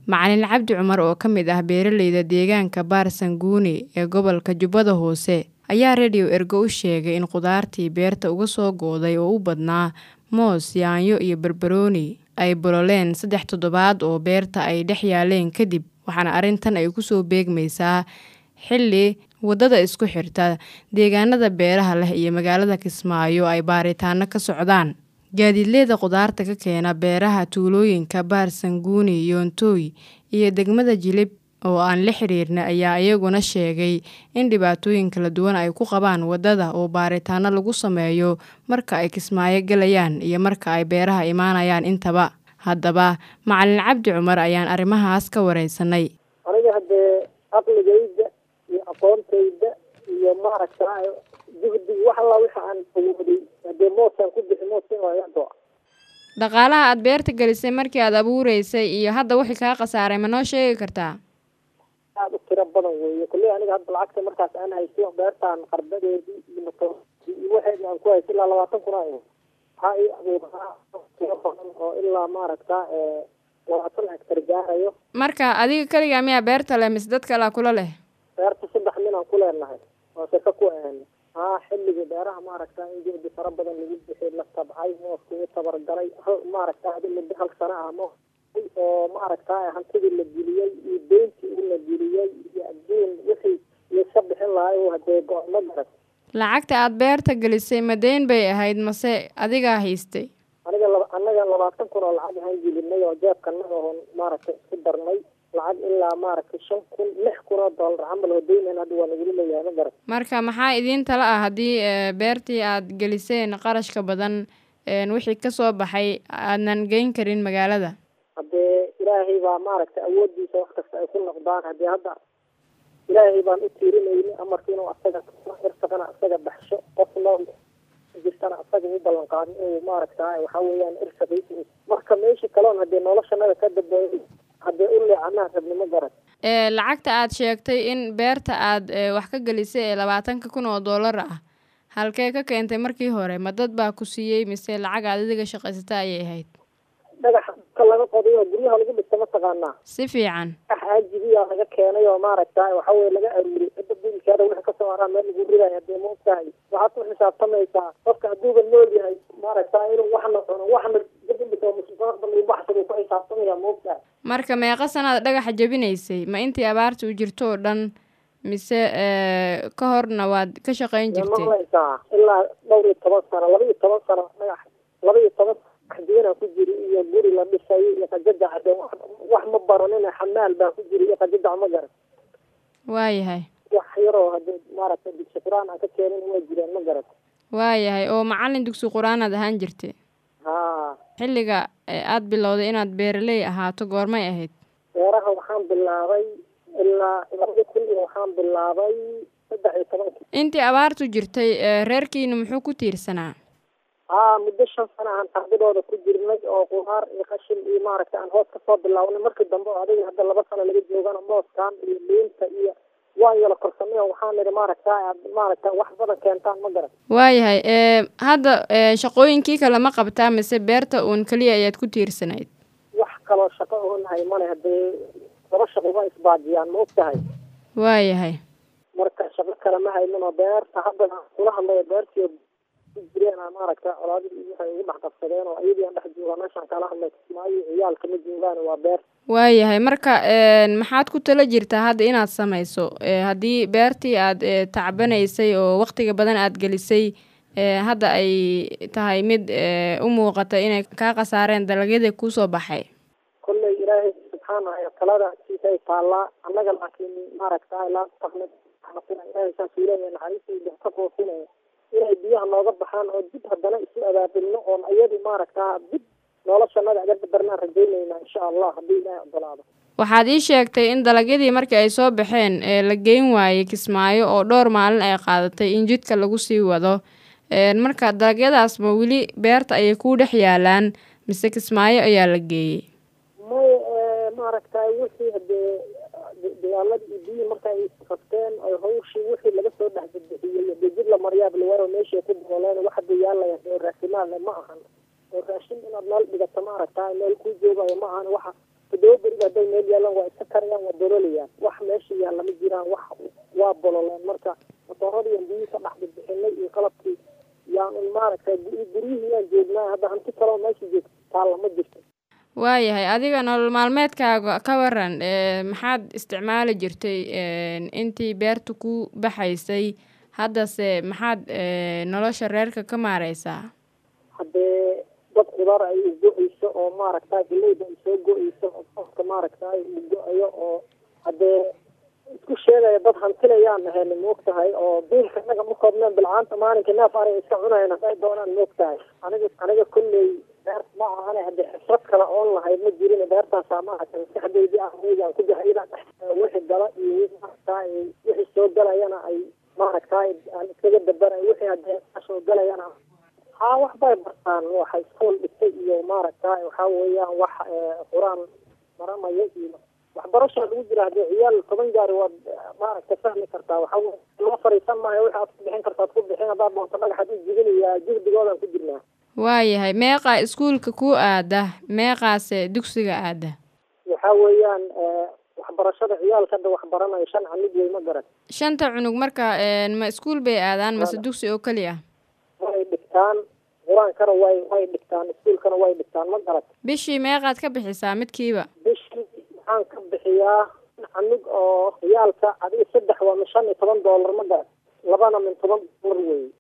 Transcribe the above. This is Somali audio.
Macalin Cabdi Cumar oo ka mid ah beeralayda deegaanka Baarsanguuni ee gobolka Jubbada Hoose ayaa Radio Ergo u sheegay in khudaartii beerta uga soo go'day oo u badnaa moos, yaanyo iyo barbarooni ay bololeen saddex toddobaad oo beerta ay dhex yaaleen kadib waxaana arrintan ay ku soo beegmaysaa xilli waddada isku xirta deegaanada beeraha leh iyo magaalada Kismaayo ay baaritaanno ka socdaan gaadiidleyda khudaarta ka keena beeraha tuulooyinka Baarsanguuni, Yoontoy iyo degmada Jilib oo aan la xiriirnay ayaa iyaguna sheegay in dhibaatooyin kala duwan ay ku qabaan waddada oo baaritaanno lagu sameeyo marka ay Kismaayo galayaan iyo marka ay beeraha imaanayaan intaba haddaba Macalin Cabdi Cumar ayaan arrimahaas ka wareysanay aniga haddee aqligayda iyo aqoontayda iyo maaragtaa juhdi wax alla waxa aan awooday haddee moosaan ku bixi moos in laga go'a dhaqaalaha aad beerta gelisay markii aad abuureysay iyo hadda wixii kaa khasaaray ma noo sheegi kartaa aada u tiro badan weeye kulley aniga hadda lacagta markaas aan haysto beertaan qardadeedii iyo matoodii iyo waxeedii aan ku haysto ilaa labaatan kun aa waxaa ii abuuraa tiro badan oo ilaa maaragtaa labaatan hektar gaarayo marka adiga keligaa miyaa beerta leh mise dad kalea kula leh beerta saddex nin aan ku leenahay oo shaka ku ahan haa xilligii beeraha maaragtaa in jihdi fara badan lagu bixi la tabcay mooska uu tabargalay hal maaragtaa adi muddo hal sano ah mo oo maaragtaa hantidii la geliyey iyo deyntii uu la geliyey iyo adduun wixii layska bixin lahay hadee go-mo garan lacagta aad beerta gelisay ma deyn bay ahayd mase adigaa haystay aniga laba anaga labaatan kun oo lacag ahaan gelinay oo jeebkanaga oon maaragtay isku darnay lacag ilaa maaragtay shan kun lix kun oo dollar camal oo deynan hadda waa nagula leeyahay ma garan marka maxaa idiin tala ah haddii beertii aad geliseen qarashka badan wixii kasoo baxay aadnan geyn karin magaalada haddee ilaahay baa maaragtay awoodiisa wax kasta ay ku noqdaan haddii hadda ilaahay baan u tiirinayni amarka inuu asaga irsaqana asaga baxsho qofna jirtana asaga u ballan qaadin inuu maaragtaa waxaa weeyaan irsaqaysi marka meeshii kaloon haddee noloshanada ka dambeeyay haddee u leecanaa rabnimo garan lacagta aad sheegtay in beerta aad wax ka gelisay ee labaatanka kun oo dollar ah halkee ka keentay markii hore ma dad baa ku siiyey mise lacag aad adiga shaqaysata ayay ahayd dhagax ka laga qoday oo guryaha lagu dhista mataqaanaa si fiican dhagax aajibiyaa laga keenay oo maaragtaa waxa weye laga aruuriyay cidda biilkeeda wixii kasoo haraa meel lagu ridayo hadee ma ogtahay waxaad ku xisaabtamaysaa qofka hadduuba nool yahay maaragtaa inuu waxna cuno waxna gadambito mustaqbal uu baxsado ku xisaabtamaya ma ogtahay marka meeqa sanaad dhagaxa jabinaysay ma intii abaarta u jirto oo dhan mise ka horna waad ka shaqayn jirtay malaysaa ilaa dhowr iyo toban sano laba iyo toban sano dhagax laba iyo toban diina ku jiri iyo guri la dhisay iyo qajajac hade wax ma baranina xamaal baa ku jiri iyo qajajac ma garan waayahay wax yaroo hadee maaragtay dugsi qur-aan aan ka keenin waa jireen ma garan waayahay oo macalin dugsi qur-aanaad ahaan jirtay haa xilliga aad bilowday inaad beeraley ahaato goormay ahayd beeraha waxaan bilaabay ilaa labada kun iyo waxaan bilaabay saddex iyo tobanki intii abaartu jirtay reerkiina muxuu ku tiirsanaa haa muddo shan sana aan ardadooda ku jirnay oo qudaar iyo qashin iyo maaragtay aan hoos kasoo bilaabnay markii dambe oo adiga hadda laba sano laga joogana mooskan iyo liinta iyo waan yala korsanay oo waxaan nidhi maaragta aad maaragta wax badan keentaan ma garan waayahay hadda shaqooyinkii kale ma qabtaa mise beerta uun keliya ayaad ku tiirsanayd wax kaloo shaqo oonahay male haddee laba shaqo waa isbaajiyaan ma og tahay waayahay marka shaqo kale ma haynin oo beerta hadda kula hadlayo beertii jireen maaragta colaadii waxay ugu dhex qabsadeen oo iyadii aan dhex jooga meeshaan kala hadlay kismaayo ciyaalka ma joogaan waa beer waayahay marka maxaad ku tala jirtaa hadda inaad samayso haddii beertii aad tacbanaysay oo waktiga badan aad gelisay hadda ay tahay mid u muuqata inay kaa khasaareen dalagyadii kuusoo baxay kolley ilaahay subxaana talada siisay taallaa annaga laakiin maaragta laa taqnid ilaahay saasuu leeyahay naxariistayda ka foofinaya inay biyaha nooga baxaan oo dib haddana isu abaabulno oon iyadu maaragtaa dib noloshanada aga dabarnaan rajaynaynaa insha allah haddii ilaahay ogolaado waxaad ii sheegtay in dalagyadii markii ay soo baxeen ee la geyn waayey kismaayo oo dhowr maalin ay qaadatay in jidka lagu sii wado marka dalagyadaas ma weli beerta ayay kuu dhex yaalaan mise kismaayo ayaa la geeyey may maaragtay wixii hadee dagaaladii iyo biyihii marka ay qabteen ay hawshii wixii laga soo dhex badbixiyey hadee jid la maryaab lawaayo meeshii ku dabooleen wax hadda yaalaya oo raasimaal ma ahan oo raashin inaad meel dhigato maaragta meel kuu joogayo ma ahan waxa toddoba beriba hadday meel yaalaan waa iska karayaan waa dololayaan wax meesha yaalla ma jiraan wax waa bololeen marka matooradii aan biyihii ka dhex bixinay iyo qalabkii yaan un maaragtay guryihii yaan joognaa hadda hanti kaloo meesha joogta taalla ma jirto waayahay adiga nolol maalmeedkaaga ka waran maxaad isticmaali jirtay intii beerta ku baxaysay haddase maxaad nolosha reerka ka maareysaa haddee dad khudaar ay u go-eyso oo maaragtay galeyda ay soo go-eyso oo qofka maaragtay uu go-ayo oo haddee isku sheegaya dad hantilayaan nahayna moog tahay oo biilka inaga ma koobneen bilcaanta maalinka neef aray iska cunayan hadday doonaan moog tahay aniga aniga kolley beer ma ahane haddii xisrad kale oon lahayd ma jirin beertaasaa maaragtay maskaxdeydii ah meegaan ku jira iyadaan wixii gala iyo maaragtay wixii soo galayana ay maaragtay aan iskaga dabaray wixii haddee soo galayana haa wax bay bartaan waxa iskool dhigtay iyo maaragtay waxaa weeyaan wax qur-aan maramaya iyo waxbarashaa lagu jira haddii ciyaal toban gaari waad maaragtay fahmi kartaa waxa loo fariisan maayo wixi aad ku bixin kartaad ku bixin haddaad doonto dhagaxaad u jibinayaa jihdigoodaan ku jirnaa waayahay meeqaa iskuulka ku aada meeqaase dugsiga aada waxaa weeyaan waxbarashada ciyaalka hadda waxbaranayo shan canug wey ma garan shanta cunug marka ma iskuul bay aadaan mase dugsi oo keli ah way dhigtaan qur-aankana way way dhigtaan iskuulkana way dhigtaan ma garat bishii meeqaad ka bixisaa midkiiba bishii waxaan ka bixiyaa canug oo ciyaalka adiga saddex waa min shan iyo toban doolar ma garat labana min toban doolar wey